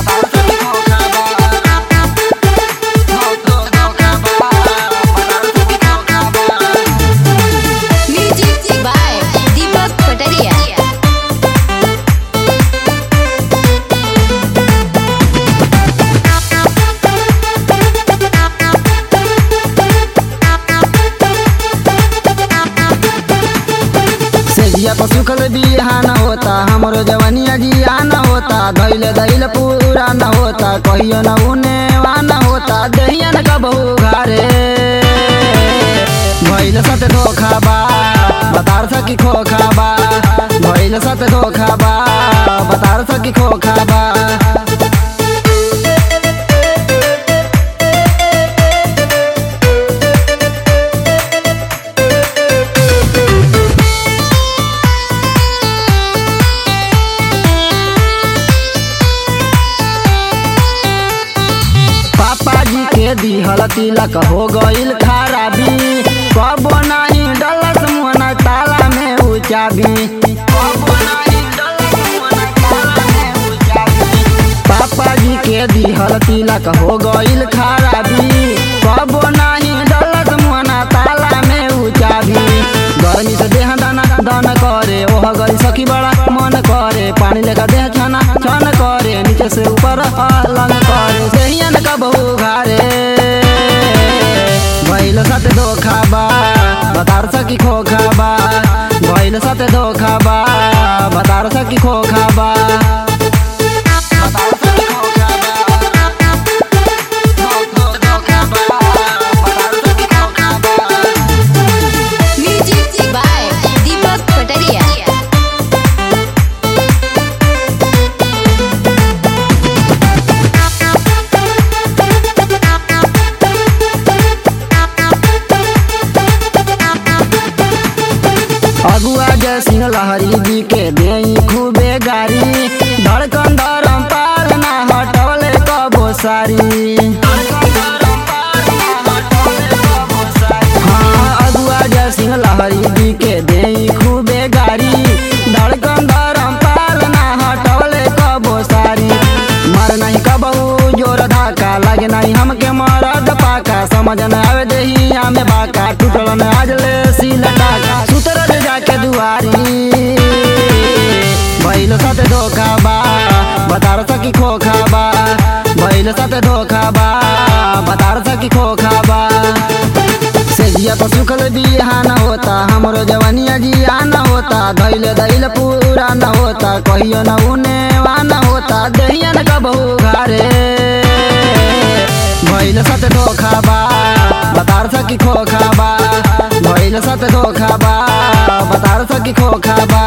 music by दीपक कटरिया सेजिया पर सुखल बिहान होता हमरो जवनिया जियान होता धैल धैल पूरा न होता कहियो न उने वान होता दहिया न कबहू घरे भैल सत धोखा बा बतार सकी खोखा बा भैल सत धोखा बा बतार सकी खोखा बा पापा जी के दिहल तिलक हो गईल खराबी कबो नहीं डलस मुहना ताला में उचाबी पापा जी के दिहल तिलक हो गईल खराबी कबो नहीं डलस मुहना ताला में उचाबी गर्मी से देह दाना दान करे ओह गई सखी बड़ा मन करे पानी लेकर देह छाना छान करे नीचे से ऊपर अलग करे देहियन का बहु घारे भैल साथ धोखा बा बतार सकी खोखा बा भैल साथ धोखा बा बतार सकी खोखा बा बतार सकी खोखा बा बतार सकी खोखा बा म्यूजिक बाय दीपक कटरिया अगुआ जय सिंह लहरी जी के देई खूबे गारी धड़कन धरम पार ना हटवले कबो सारी हाँ अगुआ जय सिंह लहरी जी के देई खूबे गारी धड़कन धरम पार ना हटवले कबो सारी मर नहीं कबहू जोर धाका लगे नहीं हमके मरद पाका समझ न आवे देही हमें बाका टूटल न आज ले सील टाका सुतर रे जाके दुआरी भैल साथ धोखा बा बतार सकी खोखा बा भैल साथ धोखा बा बतार सकी खोखा बा सेजिया पर सुखल बिहान होता हमरो जवनिया जियान होता धैल धैल पूरा न होता कहियो न उने वान होता दहिया न कबहू घरे भैल सत धोखा बा बतार सकी खोखा बा भैल सत धोखा बा बतार सकी खोखा बा